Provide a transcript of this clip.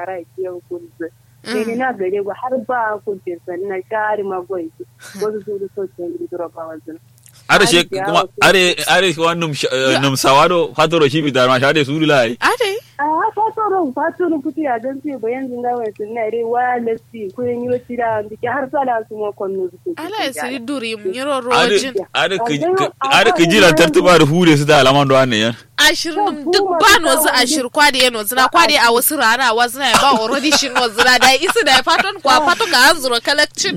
kara kiyan kulzu ne na gare ba har ba kulce sannan shari magwai wasu su da soke idro ba wanzu are she kuma are are shi num num sawado fatoro shi bidar ma shade su lai ade a fatoro fatoro kuti a dan sai bayan zinga wai sunna re wa lasi ko yin yo tira ndike har sala su mo konno su ala siri duri nyiro are rojin are ki are ki jira tartuba da hure su da alaman do anne yan ashirin duk ba nozu ashir kwade ya nozu na kwade a wasu rana wasu na ya ba already shi nozu na da isi da ya faton kwa fato ga hanzuro kalakcin